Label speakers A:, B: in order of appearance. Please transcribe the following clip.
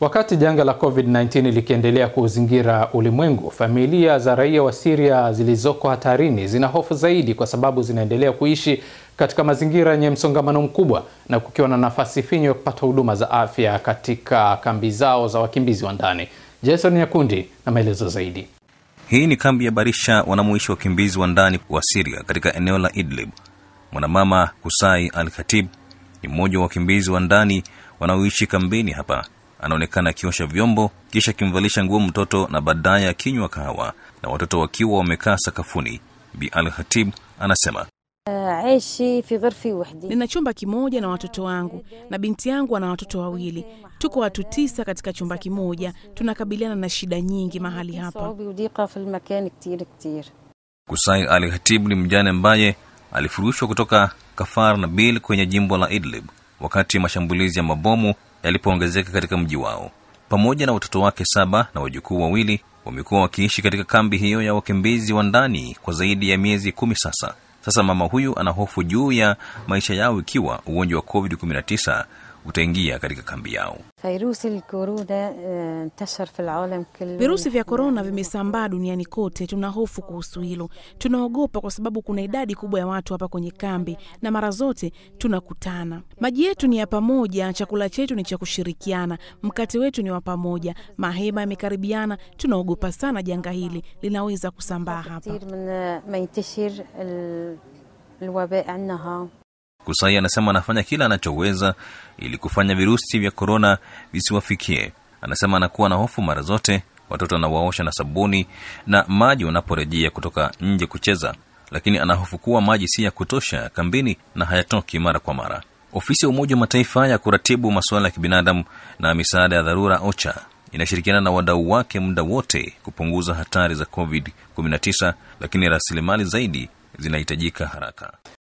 A: Wakati janga la COVID-19 likiendelea kuuzingira ulimwengu, familia za raia wa Syria zilizoko hatarini zina hofu zaidi kwa sababu zinaendelea kuishi katika mazingira yenye msongamano mkubwa na kukiwa na nafasi finyo ya kupata huduma za afya katika kambi zao za wakimbizi wa ndani. Jason Nyakundi na maelezo zaidi.
B: Hii ni kambi ya Barisha wanamoishi wakimbizi wa ndani wa Siria katika eneo la Idlib. Mwanamama Kusai Al Khatib ni mmoja wa wakimbizi wa ndani wanaoishi kambini hapa. Anaonekana akiosha vyombo kisha akimvalisha nguo mtoto na baadaye akinywa kahawa na watoto wakiwa wamekaa sakafuni. Bi Al Khatib anasema
C: Nina chumba kimoja na watoto wangu na binti yangu ana watoto wawili. Tuko watu tisa katika chumba kimoja. Tunakabiliana na shida nyingi mahali hapa.
B: Kusai Al Khatib ni mjane ambaye alifurushwa kutoka Kafar Nabil kwenye jimbo la Idlib wakati mashambulizi ya mabomu yalipoongezeka katika mji wao. Pamoja na watoto wake saba na wajukuu wawili, wamekuwa wakiishi katika kambi hiyo ya wakimbizi wa ndani kwa zaidi ya miezi kumi sasa. Sasa mama huyu ana hofu juu ya maisha yao ikiwa ugonjwa wa COVID-19 utaingia katika kambi yao.
C: Virusi vya korona vimesambaa duniani kote. Tuna hofu kuhusu hilo, tunaogopa kwa sababu kuna idadi kubwa ya watu hapa kwenye kambi na mara zote tunakutana. Maji yetu ni ya pamoja, chakula chetu ni cha kushirikiana, mkate wetu ni wa pamoja, mahema yamekaribiana. Tunaogopa sana janga hili linaweza kusambaa hapa.
B: Kusai anasema anafanya kila anachoweza ili kufanya virusi vya korona visiwafikie. Anasema anakuwa na hofu mara zote watoto anawaosha na sabuni na maji wanaporejea kutoka nje kucheza, lakini ana hofu kuwa maji si ya kutosha kambini na hayatoki mara kwa mara. Ofisi ya Umoja wa Mataifa ya kuratibu masuala ya kibinadamu na misaada ya dharura OCHA inashirikiana na wadau wake muda wote kupunguza hatari za COVID-19, lakini rasilimali zaidi zinahitajika haraka.